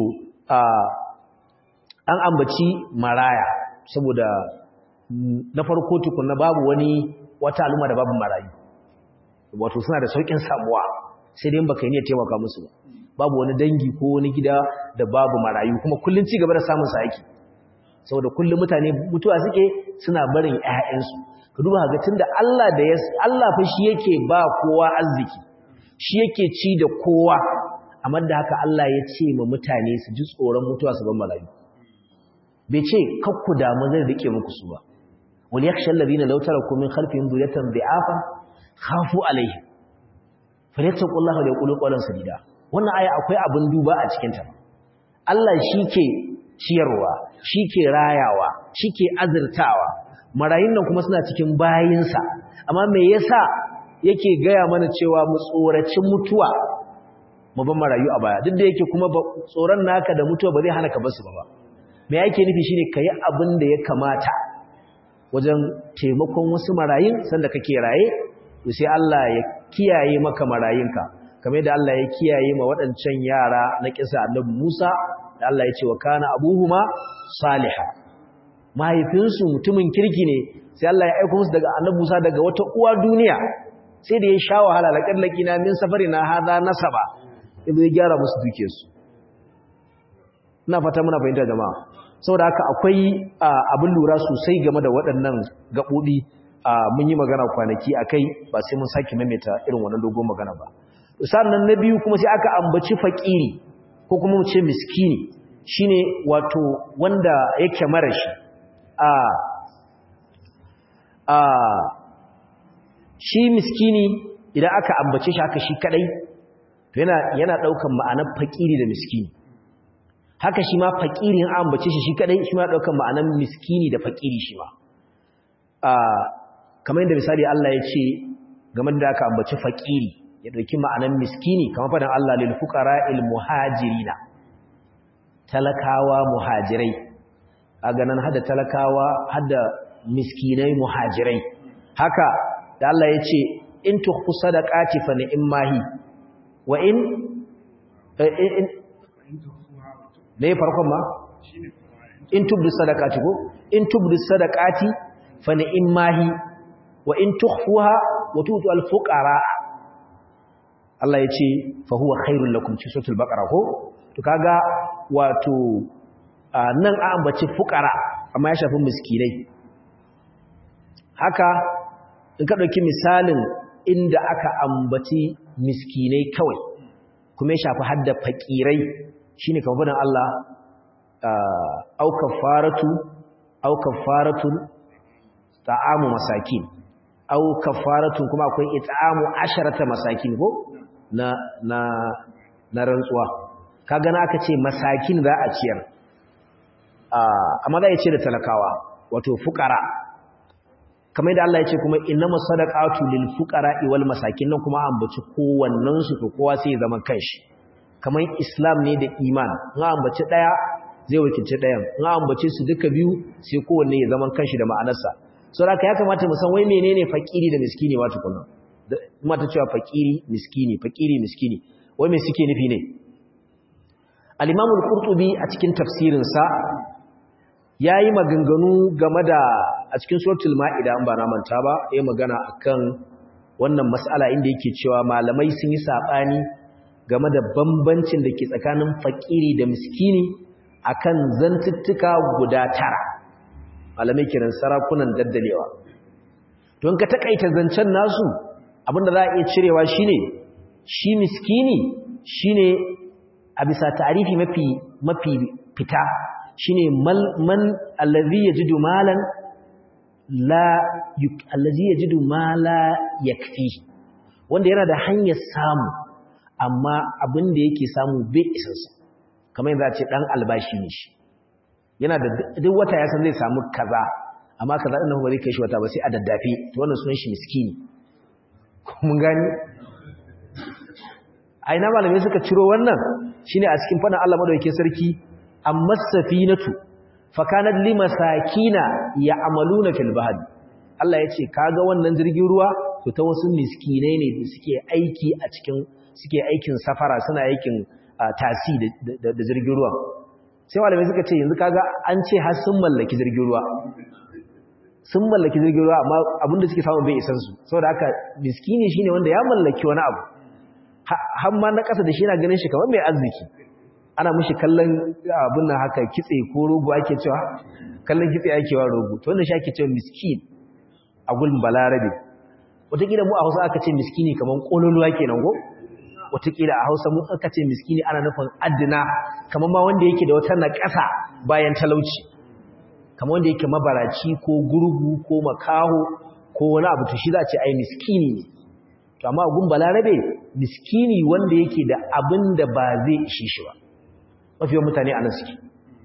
[SPEAKER 1] an ambaci maraya saboda na farko tukunna babu wani wata al'umma da babu marayu wato suna da saukin samuwa sai dai baka yi ne taimaka musu ba babu wani dangi ko wani gida da babu marayu kuma kullun ci gaba da samun sa yake saboda kullum mutane mutuwa suke suna barin ƴaƴansu ka duba ga tunda Allah da ya Allah fa shi yake ba kowa arziki shi yake ci da kowa amma da haka Allah ya ce ma mutane su ji tsoron mutuwa su ban malayu bai ce kakku damu zai rike muku su ba wal yakhsha alladhina law taraku min khalfihim dhurriyatan bi'afan khafu alaihim falyattaqullaha wa yaqulu qawlan sadida wannan aya akwai abin duba a cikin ta Allah shike ciyarwa shike rayawa shike azurtawa marayun nan kuma suna cikin bayinsa amma me yasa yake gaya mana cewa mu tsoraci mutuwa mu ban marayu a baya duk da yake kuma tsoron naka da mutuwa ba zai hana ka basu ba me yake nufi shine kai abin da ya kamata wajen taimakon wasu marayun sanda kake raye to sai Allah ya kiyaye maka marayinka kamar yadda Allah ya kiyaye ma waɗancan yara na kisa Annabi Musa da Allah ya ce wa kana abuhuma salihah mahaifinsu mutumin kirki ne sai Allah ya aika musu daga Annabi Musa daga wata uwa duniya sai da ya sha wahala laqad laqina min safarina hadha nasaba idan ya gyara musu dukiyarsu ina fata muna fahimta jama'a saboda haka akwai abin lura sosai game da waɗannan gaɓoɓi mun yi magana kwanaki a kai ba sai mun sake maimaita irin wannan dogon magana ba sannan na biyu kuma sai aka ambaci faƙiri ko kuma mu ce miskini shine wato wanda yake mara shi a a shi miskini idan aka ambace shi haka shi kadai to yana yana daukan ma'anar faƙiri da miskini haka shi ma fakiri an ambace shi shi kadai shi ma daukan ma'anan miskini da fakiri shi ma kamar yadda misali Allah ya ce game da aka ambaci fakiri ya dauki ma'anan miskini kamar fadan Allah lil fuqara'il muhajirina talakawa muhajirai a ganin hada talakawa hada miskinai muhajirai haka da Allah ya ce in tukhfu sadaqati fa ni'mahi wa in da ya farkon ma in tubdu sadaqati ko in tubdu sadaqati fa ni'mahi wa in tukhfuha wa tutu al-fuqara Allah yace fa huwa khairul lakum ci suratul baqara ko to kaga wato nan a ambaci fuqara amma ya shafi miskinai haka in ka dauki misalin inda aka ambaci miskinai kawai kuma ya shafi hadda fakirai shine kamar fadan Allah au kafaratu au kafaratun ta'amu masakin au kafaratun kuma akwai it'amu asharata masakin ko na na na rantsuwa kaga na aka ce masakin za a ciyar amma za a ce da talakawa wato fuqara kamar yadda Allah ya ce kuma innamas sadaqatu lil fuqara'i wal masakin nan kuma ambaci kowannen su to kowa sai ya zama kanshi kamar islam ne da iman in ambaci daya zai wakilci dayan in ambace su duka biyu sai kowanne ya zaman kanshi da ma'anarsa saboda ya kamata mu san wai menene fakiri da miskini ma tukunna kuma ta cewa fakiri miskini fakiri miskini wai me suke nufi ne al-imam al-qurtubi a cikin tafsirin sa yayi maganganu game da a cikin suratul maida an ba na manta ba yayi magana akan wannan mas'ala inda yake cewa malamai sun yi sabani game da bambancin da ke tsakanin fakiri da miskini akan zantuttuka guda tara malamai kiran sarakunan daddalewa don ka takaita zancen nasu abinda za a iya cirewa shine shi miskini shine a bisa tarihi mafi mafi fita shine man allazi yajidu malan la allazi yajidu mala yakfi wanda yana da hanyar samu amma abin da yake samu bai isansa kamar yadda ce dan albashi ne shi yana da duk wata ya san zai samu kaza amma kaza din ba zai kai shi wata ba sai a daddafe to wannan sunan shi miskini mun gani a ina malamai suka ciro wannan shine a cikin fadin Allah madaukakin sarki amma safinatu fakanat limasakina ya'maluna fil bahr Allah yace kaga wannan jirgin ruwa to ta wasu miskinai ne da suke aiki a cikin suke aikin safara suna aikin tasi da jirgin ruwa sai malamai suka ce yanzu kaga an ce har sun mallaki jirgin ruwa sun mallaki jirgin ruwa amma abinda suke samu bai isan su saboda haka miskini shine wanda ya mallaki wani abu har ma na kasa da shi yana ganin shi kamar mai arziki ana mishi kallon abin nan haka kitse ko rogo ake cewa kallon kitse ake wa rogo to wannan shi ake cewa miskin a gulm balarabe wataƙila mu a hausa aka ce miskini kamar ƙololuwa kenan go wataƙila a hausa mu aka ce miskini ana nufin adina kamar ma wanda yake da wata naƙasa bayan talauci kamar wanda yake mabaraci ko gurgu ko makaho ko wani abu to shi za a ce ai miskini ne to amma gun balarabe miskini wanda yake da abin da ba zai ishe shi ba mafi mutane a nan suke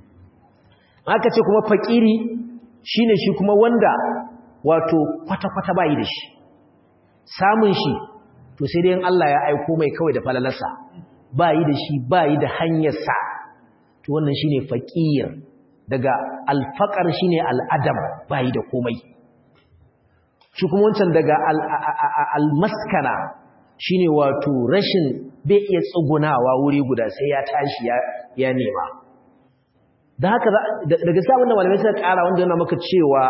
[SPEAKER 1] aka ce kuma fakiri shine shi kuma wanda wato kwata-kwata bayi da shi samun shi to sai dai Allah ya aiko mai kawai da falalarsa bayi da shi bayi da hanyarsa to wannan shine fakir daga alfaqar shine al'adam bayi da komai shi kuma wancan daga almaskana shine wato rashin bai iya tsugunawa wuri guda sai ya tashi ya nema da haka daga sabon da malamai suka kara wanda yana maka cewa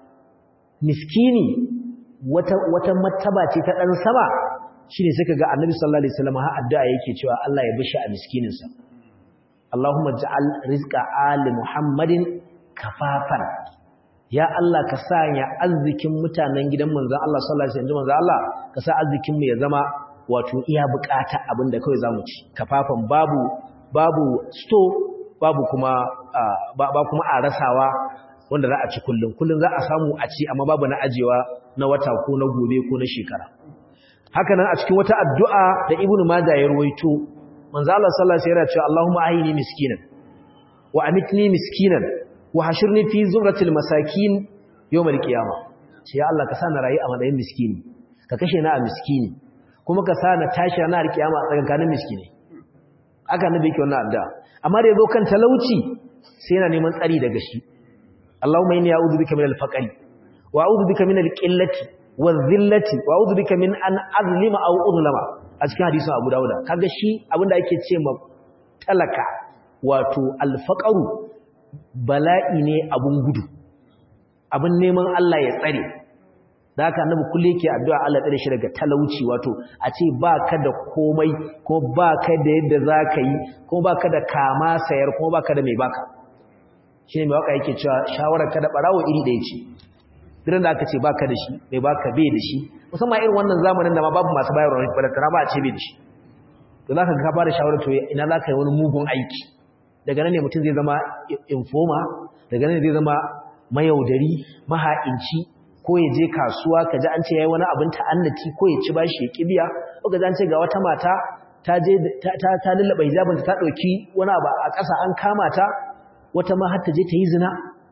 [SPEAKER 1] miskini wata wata martaba ce ta dan sama shine suka ga annabi sallallahu alaihi wasallam har addu'a yake cewa Allah ya bishi a miskinin sa Allahumma ja'al rizqa ali Muhammadin kafafan ya Allah ka sanya arzikin mutanen gidan manzon Allah sallallahu alaihi wasallam manzon Allah ka sa arzikin mu ya zama wato iya bukata abinda kawai zamu ci kafafan babu babu store babu kuma ba kuma a rasawa wanda za a ci kullum kullum za a samu a ci amma babu na ajewa na wata ko na gobe ko na shekara haka nan a cikin wata addu'a da ibnu majah ya ruwaito manzo Allah sallallahu alaihi wasallam ya ce Allahumma ahini miskinan wa amitni miskinan wa hashirni fi zumratil masakin yawmal qiyamah sai ya Allah ka sa na rayu a matsayin miskini ka kashe na a miskini kuma ka sa na tashi na alkiyama a tsakankanin miskini aka nabi yake wannan addu'a amma da yazo kan talauci sai yana neman tsari daga shi Allahumma inni a'udhu bika minal faqri wa a'udhu bika minal qillati wadh-dhillati wa a'udhu bika min an azlima aw udlama a cikin hadisin Abu Dawud kaga shi abinda ake ce ma talaka wato al-faqru bala'i ne abun gudu abin neman Allah ya tsare da haka annabi kullu yake addu'a Allah tsare shi daga talauci wato a ce baka da komai ko baka da yadda zaka yi ko baka da kama sayar ko baka da mai baka shine mai waka yake cewa shawarar ka da barawo iri daya ce idan da aka ce baka da shi mai baka bai da shi musamman irin wannan zamanin da ma babu masu bayarwa balantana ba a ce bai da shi to zaka ga ka fara shawarar to ina zaka yi wani mugun aiki daga nan ne mutum zai zama informa daga nan zai zama mayaudari maha'inci ko ya je kasuwa ka ji an ce yayi wani abin ta'annati ko ya ci bashi ya kibiya ko ga an ce ga wata mata ta je ta ta lullaba hijabinta ta dauki wani abu a ƙasa an kama ta wata ma har ta je ta yi zina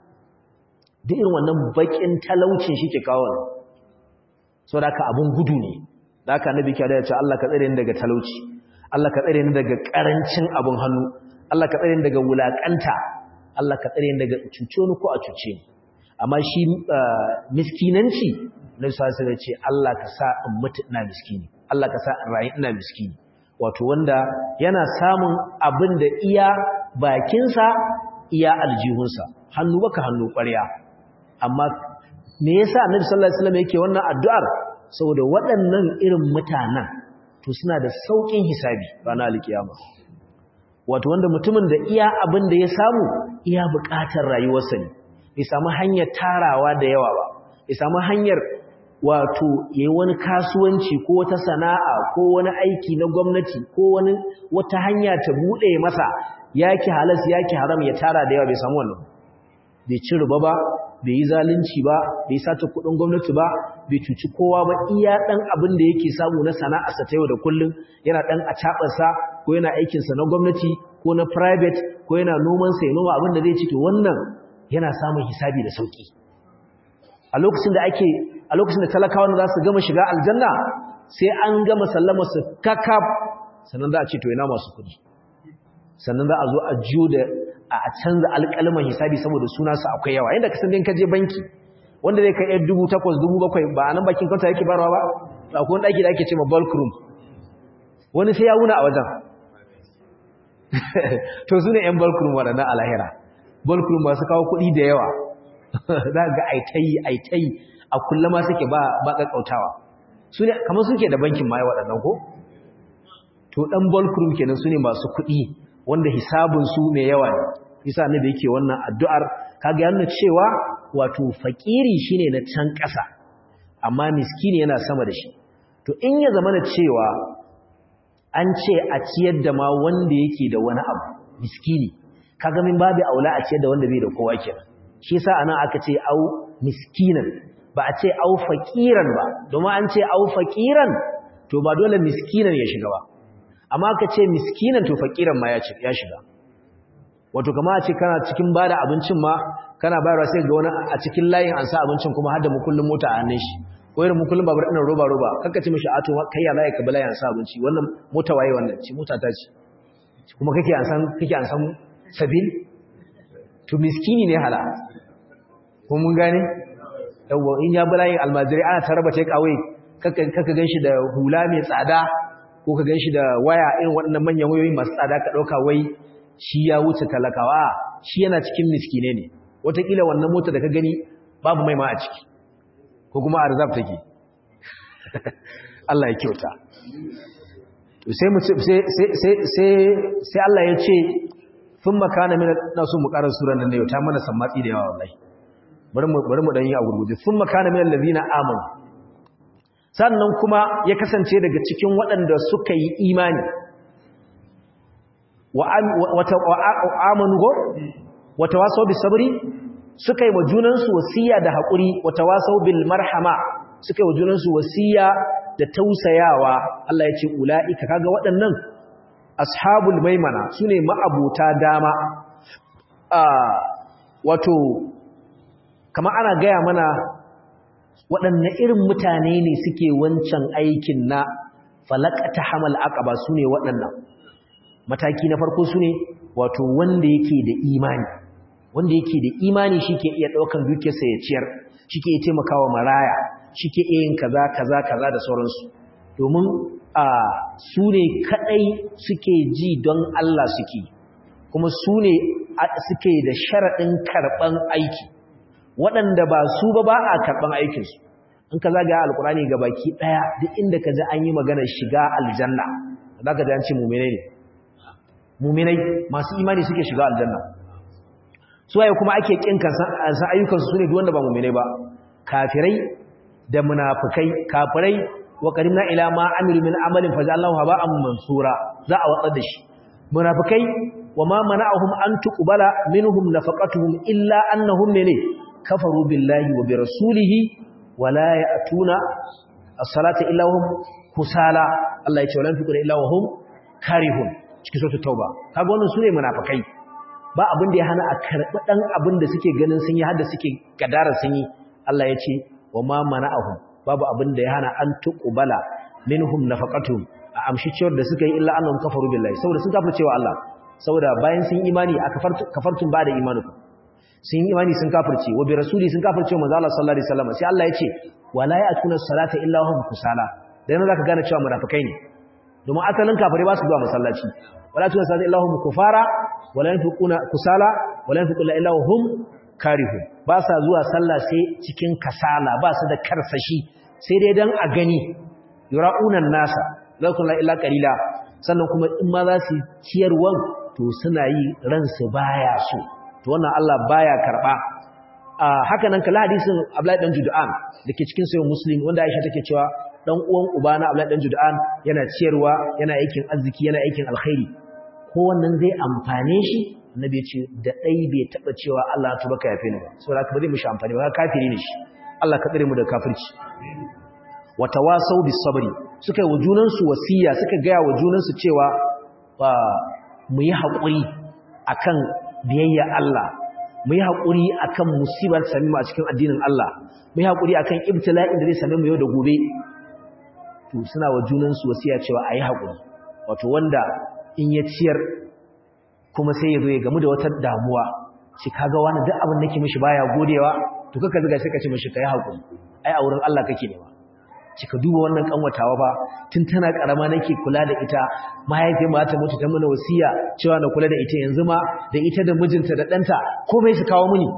[SPEAKER 1] duk irin wannan bakin talaucin shi ke kawo saboda ka abun gudu ne da haka annabi ke da ya ce Allah ka tsare ni daga talauci Allah ka tsare ni daga karancin abun hannu Allah ka tsare ni daga wulakanta Allah ka tsare ni daga cuce ni ko a cuce ni amma shi miskinanci na sa sai ce Allah ka sa in mutu ina miskini Allah ka sa in rayu ina miskini wato wanda yana samun abin da iya bakinsa iya aljihunsa hannu baka hannu ƙwarya amma me yasa Annabi sallallahu alaihi wasallam yake wannan addu'ar saboda waɗannan irin mutanen to suna da saukin hisabi ranar alkiyama wato wanda mutumin da iya abin da ya samu iya buƙatar rayuwarsa ne bai samu hanyar tarawa da yawa ba bai samu hanyar wato yayi wani kasuwanci ko wata sana'a ko wani aiki na gwamnati ko wani wata hanya ta bude masa yaki halas yaki haram ya tara da yawa bai samu wannan bai ci riba ba bai yi zalunci ba bai sata kudin gwamnati ba bai cuci kowa ba iya dan abin da yake samu na sana'arsa ta yau da kullun yana dan a sa ko yana aikin sa na gwamnati ko na private ko yana noman sa ya noma abin da zai ci to wannan yana samun hisabi da sauki a lokacin da ake a lokacin da talakawan za su gama shiga aljanna sai an gama sallama su kakaf sannan za a ce to ina masu kudi sannan za a zo a jiyo da a canza alƙalman hisabi saboda suna su akwai yawa inda ka san din ka je banki wanda zai kai 1800 7,000 ba a nan bakin kanta yake barawa ba akwai wani ɗaki da ake ce ma bulk room wani sai ya wuna a wajen to su ne 'yan bulk room waɗannan alahira bulk room masu kawo kuɗi da yawa za ga aitayi aitayi a kullum ma suke ba ba kakkautawa su ne kamar suke da bankin ma waɗannan ko to dan bulk room kenan su ne masu kuɗi wanda hisabun su mai yawa ne yasa annabi yake wannan addu'ar kaga yana cewa wato fakiri shine na can ƙasa amma miskini yana sama da shi to in ya zama da cewa an ce a ciyar da ma wanda yake da wani abu miskini kaga min babu aula a ciyar da wanda bai da kowa kenan shi yasa anan aka ce au miskinan ba a ce au faqiran ba domin an ce au faqiran to ba dole miskinan ya shiga ba amma aka ce miskinan to faqiran ma ya shiga wato kama a ce kana cikin bada abincin ma kana bayarwa sai ga wani a cikin layin an sa abincin kuma har da mukullin mota a hannun shi ko irin mukullin babur ɗin roba roba kanka ce mishi ato kai ya laye ka bala ya sa abinci wannan mota waye wannan ce mota ta ce kuma kake an san kake an san sabil to miskini ne hala ko mun gane yawa in ya bala yin almajiri ana taraba take away kaka kaka ganshi da hula mai tsada ko ka ganshi da waya irin waɗannan manyan wayoyi masu tsada ka dauka wai shi ya wuce talakawa shi yana cikin miskine ne wataƙila wannan mota da ka gani babu mai ma a ciki ko kuma a rizab take Allah ya kyauta sai mu sai sai sai Allah ya ce sun makana min nasu mu karar suran nan ne ta mana sammatsi da yawa wallahi bari mu bari mu dan yi a gurguje sun makana min allazina amanu sannan kuma ya kasance daga cikin waɗanda suka yi imani wa amanu go wa tawasaw bis sabri suka yi wa junansu wasiya da haƙuri wa tawasaw bil marhama suka yi wa junansu wasiya da tausayawa Allah ya ce ula'ika kaga waɗannan ashabul maimana sune ma'abuta dama a wato kama ana gaya mana waɗanne irin mutane ne suke wancan aikin na falakata hamal aqaba sune waɗannan mataki na farko sune wato wanda yake da imani wanda yake da imani shike iya daukan dukiyarsa ya ciyar shike iya taimakawa maraya shike iya yin kaza kaza kaza da sauransu domin a su ne kadai suke ji don Allah suke kuma su ne suke da sharadin karban aiki waɗanda ba su ba ba a karban aikinsu in ka zaga alkurani ga baki daya duk inda ka ji an yi maganar shiga aljanna zaka ji an ce mu'minai ne mu'minai masu imani suke shiga aljanna suwaye kuma ake kin san ayyukansu su ne duk wanda ba mu'minai ba kafirai da munafikai kafirai wa qarimna ila ma amilu min amalin fajallahu haba'an mansura za a watsar da shi munafikai wa ma mana'ahum an tuqbala minhum nafaqatuhum illa annahum ne kafaru billahi wa bi rasulihi wa la ya'tuna as-salata illa hum kusala Allah ya ce walan tuqra illa wa hum karihun cikin suratul tauba kaga wannan sune munafikai ba abin da ya hana a karɓi ɗan abin da suke ganin sun yi har da suke gadara sun yi Allah ya ce wa ma mana'ahum babu abin da ya hana an tuqbala minhum nafaqatuhum a amshi cewar da suka yi illa annahum kafaru billahi saboda sun kafirce wa Allah saboda bayan sun imani a kafartun ba da imanukum sun yi imani sun kafirce wa bi rasuli sun kafirce wa manzo Allah sallallahu alaihi wasallam sai Allah ya ce wala ya'tuna salata illa hum kusala dan zaka gane cewa munafikai ne domin asalin kafire ba su zuwa masallaci wala tuna salata illa hum kufara wala yanfiquna kusala wala yanfiquna illa hum karihun ba sa zuwa sallah sai cikin kasala ba su da karsashi sai dai dan a gani yura'una nasa zakun la illa qalila sannan kuma in ma za su ciyarwan to suna yi ransu baya so to wannan Allah baya karba a haka nan kala hadisin Abdullahi dan Judan dake cikin sahih Muslim wanda Aisha take cewa dan uwan ubana Abdullahi dan Judan yana ciyarwa yana aikin arziki yana aikin alkhairi ko wannan zai amfane shi annabi ya ce da dai bai taba cewa Allah ya tuba ka yafe ni ba saboda haka ba zai mishi amfani ba kafiri ne shi Allah ka tsare mu da kafirci wa tawasaw bis sabri suka yi wa junansu wasiya suka gaya wa junansu cewa ba mu yi haƙuri akan biyayya Allah mu yi haƙuri akan musibar sami mu a cikin addinin Allah mu yi haƙuri akan ibtila'in da zai same mu yau da gobe to suna wa junansu wasiya cewa a yi haƙuri wato wanda in ya ciyar kuma sai ya zo ya gamu da wata damuwa shi kaga wani duk abin da ke mishi baya godewa to kaka zuga sai ka ce mishi kai haƙuri ai a wurin Allah kake nema kika duba wannan kanwatawa ba tun tana karama nake kula da ita mahaifiyar ma ta mutu ta mana wasiya cewa na kula da ita yanzu ma da ita da mijinta da ɗanta komai su kawo mini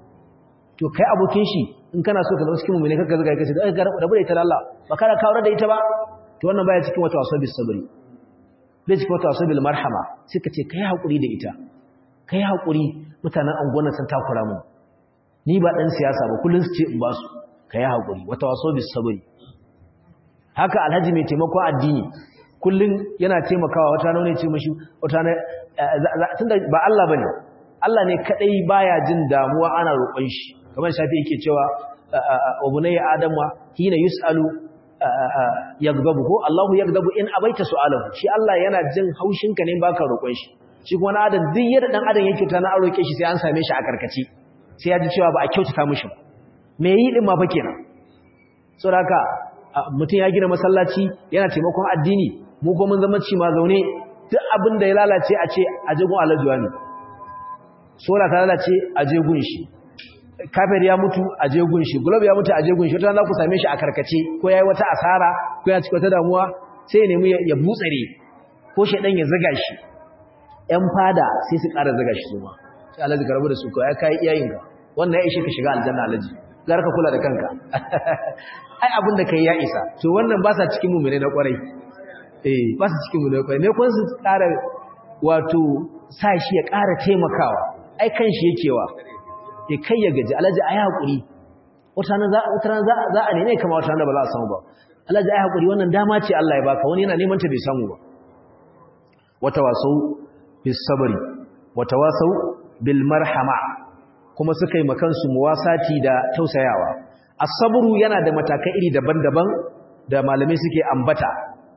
[SPEAKER 1] to kai abokin shi in kana so ka zama cikin mummune kakka zuga kace da rabu da ita da Allah ba kana kawo da ita ba to wannan baya cikin wata wasu bis sabri bai cikin wata wasu bil marhama suka ce kai haƙuri da ita kai haƙuri mutanen angonan sun takura mu ni ba ɗan siyasa ba kullum su ce in ba su kai haƙuri wata wasu bis sabari haka alhaji mai taimakon addini kullum yana taimakawa wata nawa ne ce mashi wata na tunda ba Allah bane Allah ne kadai baya jin damuwa ana roƙon shi kamar shafi yake cewa wa bunayya adama hina yusalu yagdabu ko Allahu yagdabu in abaita su'alahu shi Allah yana jin haushin ka ne baka roƙon shi shi kuma na adam duk yadda dan adam yake ta na roƙe shi sai an same shi a karkace sai ya ji cewa ba a kyautata mishi me yi din ma fa kenan saboda haka mutum ya gina masallaci yana taimakon addini mu kuma mun zama ci ma zaune duk abin da ya lalace a ce a jegun alajuwa ne sola ta lalace a jegun shi kafir ya mutu a jegun shi gulob ya mutu a jegun shi wata za ku same shi a karkace ko ya yi wata asara ko ya cika wata damuwa sai ya nemi ya butsare ko shaidan ya zaga shi ‘yan fada sai su ƙara zaga shi su ma sai alaji ka rabu da su kawai ka yi iyayenka wannan ya ishe ka shiga aljanna alaji zar ka kula da kanka ai abin da kai ya isa to wannan ba sa cikin mummune na kwarai eh ba sa cikin mummune na kwarai ne kun su ƙara wato sa shi ya ƙara taimakawa ai kan shi yakewa ya kai ya gaji alaji ai hakuri wata nan za wata nan za a nene kamar wata nan ba za a samu ba alaji ai hakuri wannan dama ce Allah ya baka wani yana neman ta bai samu ba wata wasau bis sabri wata wasau bil marhama kuma suka yi makansu muwasati da tausayawa as-sabru yana da matakai iri daban-daban da malamai suke ambata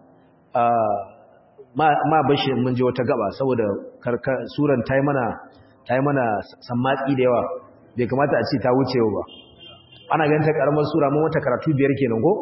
[SPEAKER 1] ma bashi mun je wata gaba saboda suran tayi mana tayi mana sammatsi da yawa bai kamata a ce ta wuce ba ana ganin ta karamar sura mun wata karatu biyar kenan ko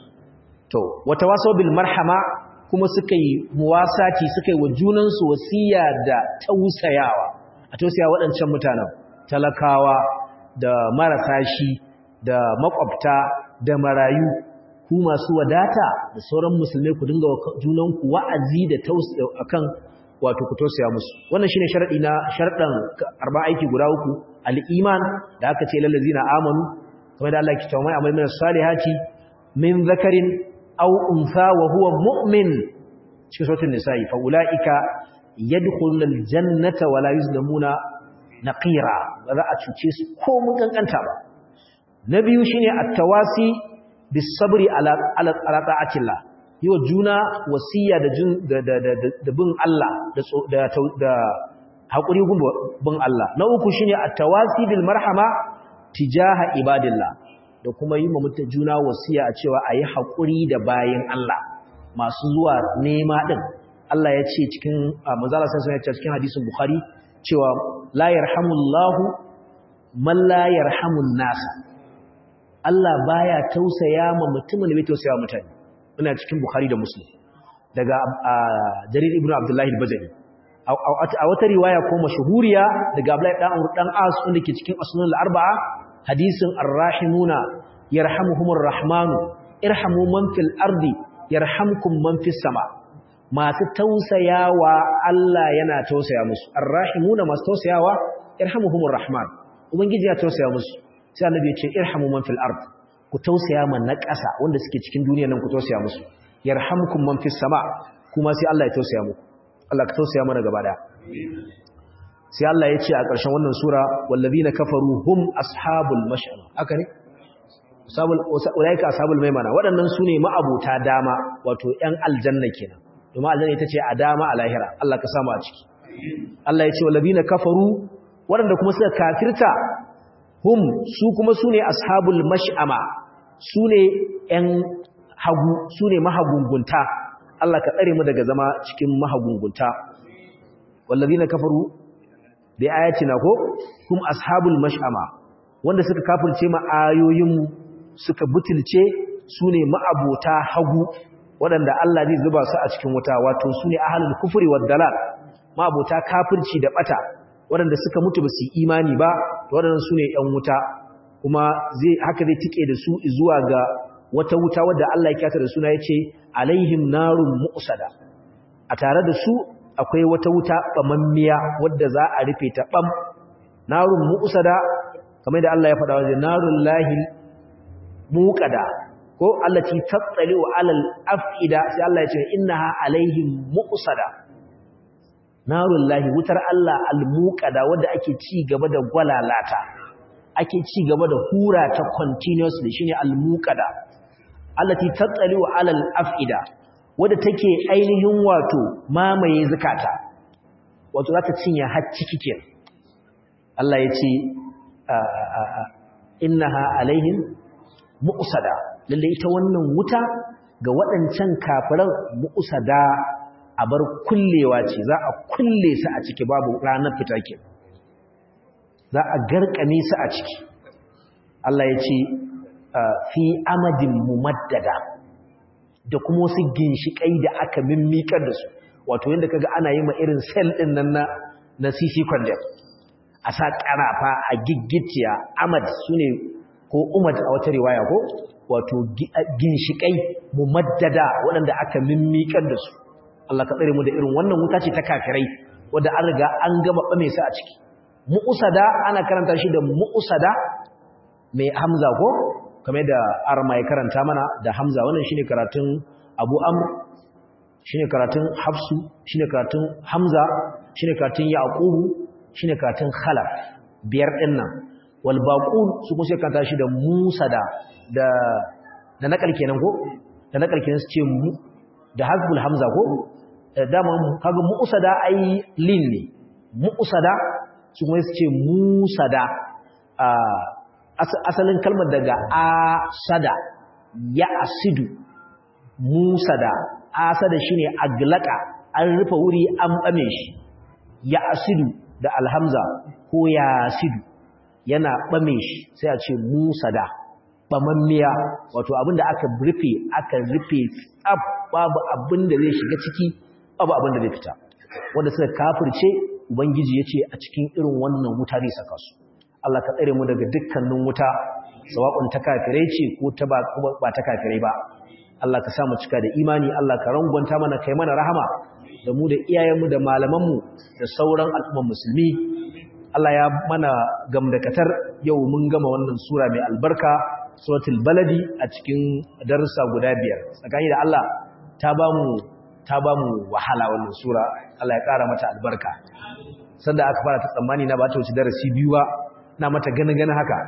[SPEAKER 1] to wata waso bil marhama kuma suka yi muwasati suka yi wa junansu wasiya da tausayawa a tausaya waɗancan mutanen talakawa da marasa shi da makwabta da marayu ku masu wadata da sauran musulmai ku dinga junanku wa'azi da tausaya akan wato ku tausaya musu wannan shine sharadi na sharɗan arba aiki guda uku al-iman da aka ce lil ladzina amanu kamar da Allah ya kitawa mai amal min salihati min zakarin aw untha wa huwa mu'min cikin suratul nisa'i fa ulaika yadkhuluna al-jannata wa la yuzlamuna naqira ba za a cuce su ko mun kankanta ba na biyu shine at-tawasi bis-sabri ala ala ta'atillah yi wa juna wasiya da jin da da da bin Allah da da da hakuri bin Allah na uku shine at-tawasi bil marhama tijaha ibadillah da kuma yi ma mutum juna wasiya a cewa ayi hakuri da bayin Allah masu zuwa nema din Allah ya ce cikin manzala sai ya ce cikin hadisin Bukhari cewa la yarhamullahu man la yarhamun nasa Allah baya tausaya ma mutumin da bai tausaya mutane ina cikin Bukhari da Muslim daga Jarir ibn Abdullah al-Bajali a wata riwaya ko mashhuriya daga Abdullah dan Amr dan As wanda ke cikin Asnan al-Arba'a hadisin ar-rahimuna yarhamuhumur rahmanu irhamu man fil ardi yarhamkum man fis sama masu tausayawa Allah yana tausaya musu ar-rahimuna masu tausayawa irhamuhumur rahman ubangiji ya tausaya musu sai annabi ya ce irhamu man fil ard ku tausaya man na ƙasa wanda suke cikin duniyar nan ku tausaya musu yarhamkum man fis sama kuma sai Allah ya tausaya muku Allah ka tausaya mana gaba daya sai Allah ya ce a ƙarshen wannan sura wallazina kafaru hum ashabul mash'al haka ne ashabul ulaika ashabul maimana waɗannan sune ma'abuta dama wato ƴan aljanna kenan domin aljanna ita ce a dama a lahira Allah ka samu a ciki Allah ya ce wallazina kafaru waɗanda kuma suka kafirta hum su kuma su ne ashabul mash'ama su ne ‘yan hagu su ne mahagungunta Allah ka tsare mu daga zama cikin mahagungunta wallazi na kafaru da ayati na ko hum ashabul mash'ama wanda suka kafirce ma ayoyin suka butulce su ne ma'abota hagu waɗanda Allah zai zuba su a cikin wuta wato su ne ahalul kufri wad dalal ma'abota kafirci da bata waɗanda suka mutu ba su yi imani ba waɗannan su ne ‘yan wuta kuma zai haka zai tike da su zuwa ga wata wuta wadda Allah ya kyata da suna ya ce alaihim narun mu'usada a tare da su akwai wata wuta ɓamammiya wadda za a rufe ta ɓam narun mu'usada kamar da Allah ya faɗa wajen narun lahi muƙada ko allati tattali'u alal af'ida sai Allah ya ce innaha alaihim muqsada narullahi wutar Allah almuqada wanda ake ci gaba da gwalalata ake ci gaba da hura ta continuously shine almuqada allati tattali'u alal af'ida wanda take ainihin wato mamaye zakata wato za ta cinye har ciki kenan Allah ya ce innaha alaihim mu'sada lalle ita wannan wuta ga waɗancan kafiran mu'sada a bar kullewa ce za a kulle su a ciki babu ranar fita ke za a garkame su a ciki Allah ya ce fi amadin mumaddada da kuma wasu ginshiƙai da aka mimmikar da su wato yadda kaga ana yi ma irin sel ɗin nan na na CC condemn a sa ƙarafa a giggitiya amad su ne ko umad a wata riwaya ko wato ginshiƙai mumaddada waɗanda aka mimmikar da su Allah ka tsare mu da irin wannan wuta ce ta kafirai wanda an riga an gama ɓame su a ciki mu'usada ana karanta shi da mu'usada mai hamza ko kamar da arma ya karanta mana da hamza wannan shine karatun abu amr shine karatun hafsu shine karatun hamza shine karatun yaqubu shine karatun khalaf biyar din nan wal baqun su kuma sai karanta shi da musada da da nakal kenan ko da nakal kenan su ce mu da hasbul hamza ko dama kaga mu'usada ai lin ne mu'usada su kuma su ce musada asalin kalmar daga asada ya asidu musada asada shine aglaka an rufe wuri an bame shi ya asidu da alhamza ko yasidu yana bame shi sai a ce musada bamammiya wato abinda aka rufe aka rufe tsaf babu abinda zai shiga ciki babu abinda zai fita wanda suka kafirce ubangiji yace a cikin irin wannan wuta ne saka su Allah ka tsare mu daga dukkanin wuta sawa'un ta kafirai ce ko ta ba ba ta kafirai ba Allah ka sa mu cika da imani Allah ka rangwanta mana kai mana rahama da mu da iyayenmu da malamanmu da sauran al'umman musulmi Allah ya mana gamdakatar yau mun gama wannan sura mai albarka suratul baladi a cikin darussa guda biyar tsakani da Allah ta ba mu ta ba mu wahala wannan sura Allah ya kara mata albarka sanda aka fara ta tsammani na ba ta wuce darasi biyu ba na mata gani gani haka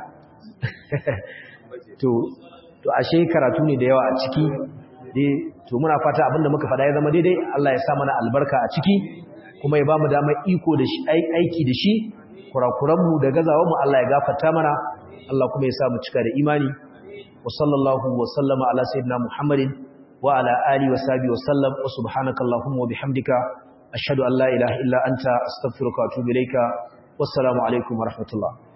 [SPEAKER 1] to to ashe karatu ne da yawa a ciki dai to muna fata abinda muka faɗa ya zama daidai Allah ya sa mana albarka a ciki kuma ya bamu damar iko da shi aiki da shi kurakuranmu da gazawanmu Allah ya gafarta mana Allah kuma ya sa mu cika da imani wa sallallahu wa sallama ala sayyidina Muhammadin wa ala alihi wa sahbihi wa sallam wa subhanakallahumma wa bihamdika ashhadu an la ilaha illa anta astaghfiruka wa atubu ilayka wassalamu alaikum wa rahmatullah